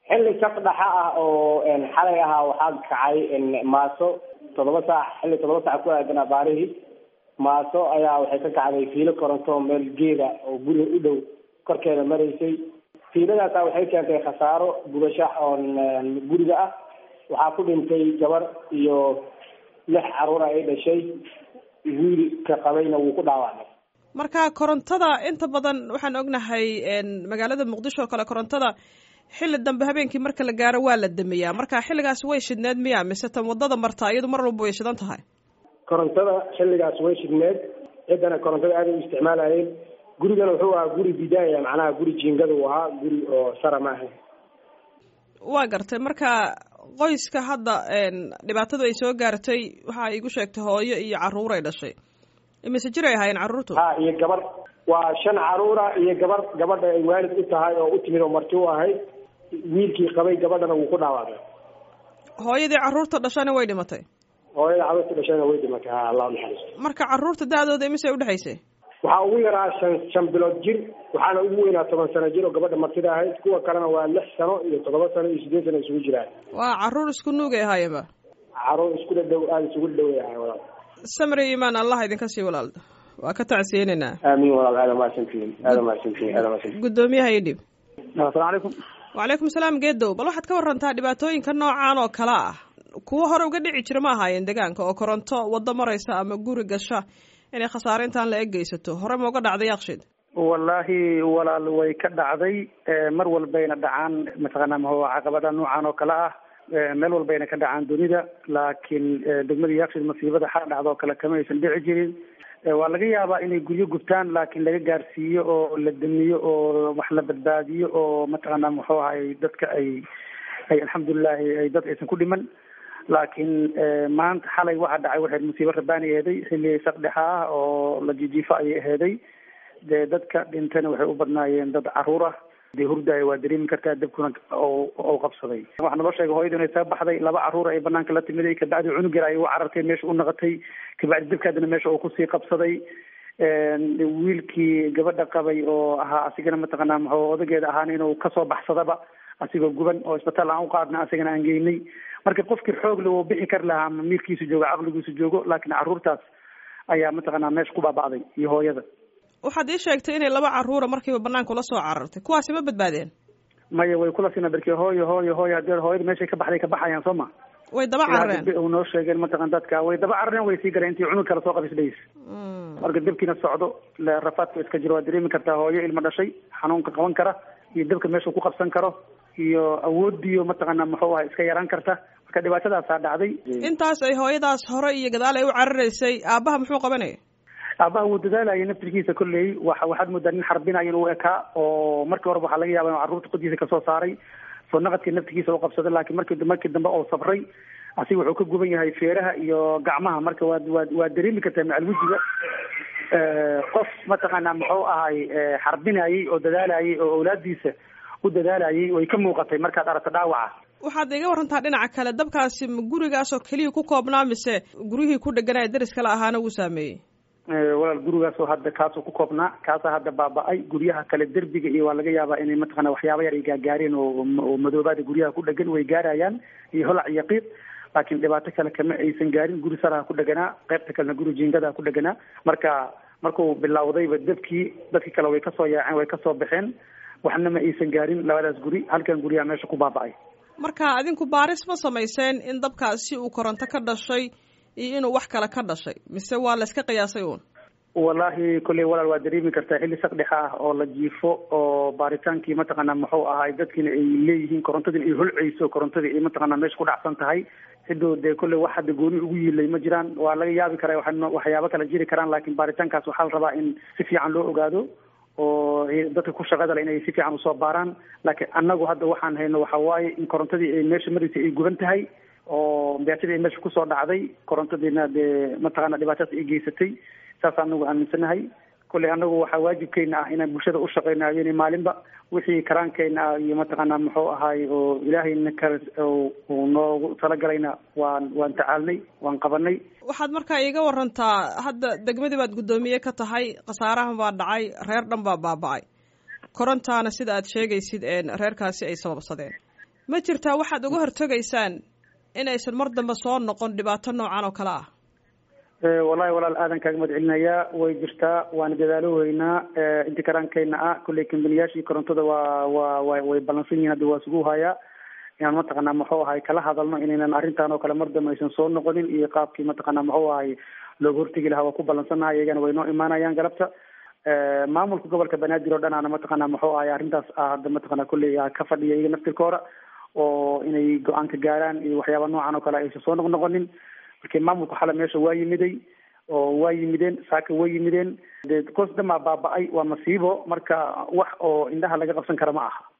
xilli saq dhaxa ah oo xalay ahaa waxaa kacay maaso toddoba saac xilli toddoba saac ku aadan abaarihii maaso ayaa waxay ka kacday fiilo koronto meel geeda oo guriga u dhow korkeeda maraysay fiiladaasa waxay keentay khasaaro gubasho oon guriga ah waxaa ku dhintay gabar iyo lix caruura ay dhashay wiilka qabayna wuu ku dhaawacmay marka korontada inta badan waxaan ognahay magaalada muqdisho oo kale korontada xilli dambe habeenkii marka la gaaro waa la damiyaa marka xilligaas way shidneed miya mise tan wadada marta iyadu mar walba way shidan tahay korontada xilligaas way shidneed ciddana korontada aaday u isticmaalayeen gurigana wuxuu ahaa guri bidaaya macnaha guri jiingada uu ahaa guri oo sara ma ahayn waa gartay marka qoyska hadda dhibaatadu ay soo gaartay waxa igu sheegtay hooyo iyo caruur ay dhashay imise jir ay ahaayeen carruurtu ha iyo gabar waa shan caruura iyo gabar gabadha ay waalid u tahay oo u timid oo marti u ahayd wiilkii qabay gabadhana wuu ku dhaawacmay hooyadii carruurta dhashana way dhimatay hooyada carruurta dhashana way dhimatay ha allah naxariisto marka carruurta da-dooda imise udhexaysay waxaa ugu yaraa shan shan bilood jir waxaana ugu weynaa toban sano jir oo gabadha martida ahayd kuwa kalena waa lix sano iyo toddoba sano iyo sideed sano isugu jiraan waa carruur isku nuugay ahaayeenba carruur isku dhadhow aada isugu dhadhoway ahay walaal samri imaan allah idinka sii walaalda waa ka tacsiyeynaynaa aamin walaal aada mahadsantihiin aada mahadsantihiin aada mahadsantihiin guddoomiyaha io dhib asalamu calaykum wacalaykum salaam geedow bal waxaad ka warantaa dhibaatooyinka noocan oo kale ah kuwo hore uga dhici jira ma ahaayeen deegaanka oo koronto waddo maraysa ama guri gasha inay khasaare intaan la eggeysato hore ma uga dhacday yakshiid wallaahi walaal way ka dhacday mar walbayna dhacaan mataqaanaa maho caqabada noocan oo kale ah meel walbayna ka dhacaan dunida laakiin degmadii yakshiid masiibada xal dhacda oo kale kama aysan dhici jirin waa laga yaabaa inay guryo gubtaan laakiin laga gaarsiiyo oo la damiyo oo wax la badbaadiyo oo mataqaanaa muxuu ahay dadka ay ay alxamdulilahi ay dad aysan ku dhiman laakiin maanta xalay waxaa dhacay waxay musiibo rabaani aheeday xilli saqdhexa ah oo la jijiifo ayay aheeday dee dadka dhintana waxay u badnaayeen dad caruur ah dee hurdaaya waa dareemi kartaa dabkuna ou qabsaday waxaa naloo sheegay hooyadu inay soo baxday laba caruur ay banaanka la timiday kabacdi cunug yar ay u carartay meesha u naqatay kabacdi dabkaadina meesha uu kusii qabsaday wiilkii gabadha qabay oo ahaa asigana mataqaanaa muxuu odageeda ahaan inuu kasoo baxsadaba asigoo guban oo isbitaal aan u qaadna asigana aan geynay marka qofkii xoogle uu bixi kari lahaa ama miirkiisu joogo caqligiisu joogo laakiin carruurtaas ayaa mataqaanaa meesha ku baaba'day iyo hooyada waxaad ii sheegtay inay laba carruura markiiba banaanka ula soo carartay kuwaasi ma badbaadeen maya way kula sina berke hooyo hooyo hooyo hadii hooyada meeshay ka baxday ka baxayaan soo ma way daba carareen u noo sheegeen mataqan dadka way daba carareen way sii galeen intii cunug kala soo qabisdhays marka dabkiina socdo rafaadka iska jiro waad dareemi kartaa hooyo ilmo dhashay xanuunka qaban kara iyo dabka meesha ku qabsan karo iyo awoodiyo mataqaanaa muxuu aha iska yaraan karta marka dhibaatadaasaa dhacday intaas ay hooyadaas hore iyo gadaal ay u cararaysay aabbaha muxuu qabanaya aabaha wuu dadaalayay naftirkiisa kolley wa waxaad moodaa nin xarbinayo inuu ekaa oo markii horeba waxaa laga yaaba inu carruurta qodiisa kasoo saaray soo naqadkii naftigiisa u qabsaday laakiin markii markii dambe oo sabray asiga wuxuu ka guban yahay feeraha iyo gacmaha marka waad waad waad dareemi kartaa macal wejiga qof mataqaanaa muxuu ahay xarbinayay oo dadaalayay oo awlaadiisa u dadaalayay way ka muuqatay markaad aragto dhaawaca waxaad iga warantaa dhinaca kale dabkaasi ma gurigaasoo keliya ku koobnaa mise guryihii ku dheganaya deris kale ahaana wuu saameeyey walaal gurigaasoo hadda kaasoo ku koobnaa kaasaa hadda baaba-ay guryaha kale derbiga iyo waa laga yaabaa inay mataqana waxyaaba yar ay gaagaareen oo oo madoobaada guryaha ku dhegan way gaarayaan iyo holac iyo qiiq laakiin dhibaato kale kama aysan gaarin guri saraha ku dheganaa qaybta kalena guri jiingadaha ku dheganaa marka markuu bilowdayba dabkii dadkii kale way kasoo yaaceen way kasoo baxeen waxna ma aysan gaarin labadaas guri halkan guryaha meesha ku baaba-ay marka adinku baaris ma samayseen in dabkaasi uu koronto ka dhashay iyo inuu wax kale ka dhashay mise waa la iska qiyaasay uun wallaahi kolley walaal waa dareemi kartaa xilli saqdhexa ah oo la jiifo oo baaritaankii mataqaanaa muxuu ahay dadkiina ay leeyihiin korontadina ay holceyso korontadii ay mataqaanaa meesha ku dhacsan tahay ciduu dee kolley wax hadda gooni ugu yiilay ma jiraan waa laga yaabi karaa wa waxyaabo kale jiri karaan laakiin baaritaankaas waxaa la rabaa in si fiican loo ogaado oo dadka ku shaqada le inay si fiican usoo baaraan laakiin annagu hadda waxaan hayno waxa waaye in korontadii ay meesha maraysay ay guban tahay oo beatadii ay meesha kusoo dhacday korontadiina dee mataqaana dhibaatadaas ay geysatay saas anagu aaminsanahay kolley anagu waxaa waajibkeena ah inaan bulshada u shaqeyno habeenay maalinba wixii karaankeena ah iyo mataqaanaa muxuu ahaay oo ilaahayna ka uu noogu talagalayna waan waan tacaalnay waan qabanay waxaad markaa iiga warantaa hadda degmadii baad guddoomiye ka tahay khasaarahan baa dhacay reer dhan baa baaba-ay korontaana sida aad sheegaysid reerkaasi ay sababsadeen ma jirtaa waxaad uga hortegaysaan inaysan mar dambe soo noqon dhibaato noocan oo kale ah wallahi walaal aadan kaaga mahad celinayaa way jirtaa waana dadaaloweynaa inti karaankeyna ah kolley kambaniyaashii korontada waa waa wa way ballansan yihin hadda waa isugu hayaa inaan mataqaanaa muxuu ahay kala hadalno inaynan arrintan oo kale mar dambe aysan soo noqonin iyo qaabkii mataqaanaa muxuu ahay looga hortegi lahaa waa ku ballansannahay iyagana way noo imaanayaan galabta maamulka gobolka banaadir oo dhan aana mataqaanaa muxuu ahay arrintaas hadda mataqaanaa kolley ka fadhiya iyaga naftirkooda oo inay go-aanka gaaraan iyo waxyaaba noocan oo kale aysan soo noqnoqonin markii maamulka xale meesha waa yimiday oo waa yimideen saaka way yimideen dee koos dhamaa baaba-ay waa masiibo marka wax oo indhaha laga qabsan kara ma aha